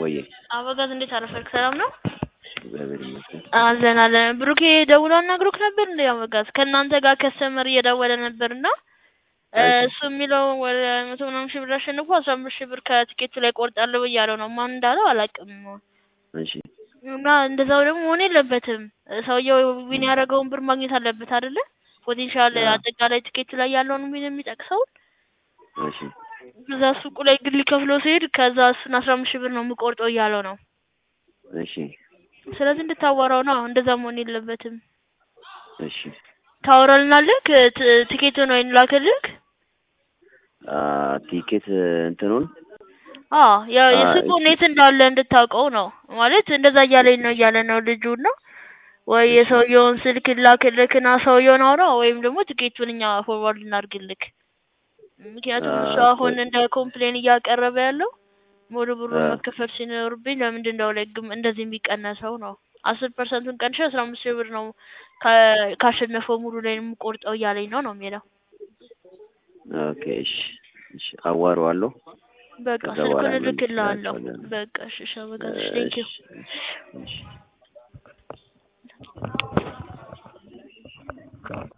ወዬ አበጋዝ እንዴት አረፈርክ? ሰላም ነው? እግዚአብሔር ይመስገን። አለን አለን። ብሩኬ ደውሎ አናግሮክ ነበር እንዴ? አበጋዝ ከእናንተ ጋር ከስተመር እየደወለ ነበርና እሱ የሚለው ወደ መቶ ምናምን ሺህ ብር አሸንፎ አስራ አምስት ሺህ ብር ከትኬቱ ላይ ቆርጣለሁ እያለው ነው። ማን እንዳለው አላውቅም። እሺ እና እንደዛው ደግሞ መሆን የለበትም። ሰውየው ዊን ያደረገውን ብር ማግኘት አለበት አይደለ? ፖቴንሻል አጠቃላይ ትኬቱ ላይ ያለውን ዊን የሚጠቅሰውን እሺ እዛ ሱቁ ላይ ግል ከፍሎ ሲሄድ ከዛ እሱን አስራ አምስት ሺህ ብር ነው የምቆርጠው እያለው ነው። እሺ ስለዚህ እንድታዋራው ነው። እንደዛ መሆን የለበትም። እሺ ታወራልናለህ? ት- ትኬቱን ወይ ላክልህ? አ ቲኬት እንትኑን አዎ ያው አ- የሱቁን የት እንዳለ እንድታውቀው ነው ማለት እንደዛ እያለኝ ነው እያለ ነው ልጁ እና ወይ የሰውየውን ስልክ ላክልክና ሰውየውን አውራው ወይም ደግሞ ትኬቱን እኛ ፎርዋርድ እናድርግልክ። ምክንያቱም አ- እሱ አሁን እንደ ኮምፕሌን እያቀረበ ያለው ሙሉ ብሩ አ- መከፈል ሲኖርብኝ ለምንድን ነው ላይ ግም እንደዚህ የሚቀነሰው ነው። አስር ፐርሰንቱን ቀንሼ አስራ አምስት ሺህ ብር ነው ካ- ካሸነፈው ሙሉ ላይ የምቆርጠው እያለኝ ነው ነው የሚለው። ኦኬ እሺ እሺ አዋራዋለሁ። በቃ ከዛ ስልኩን በኋላ እልክልሃለሁ። መልስላችኋለሁ። በቃ እሺ እሺ አበጋዝ ቴንኪው እሺ እሺ እሺ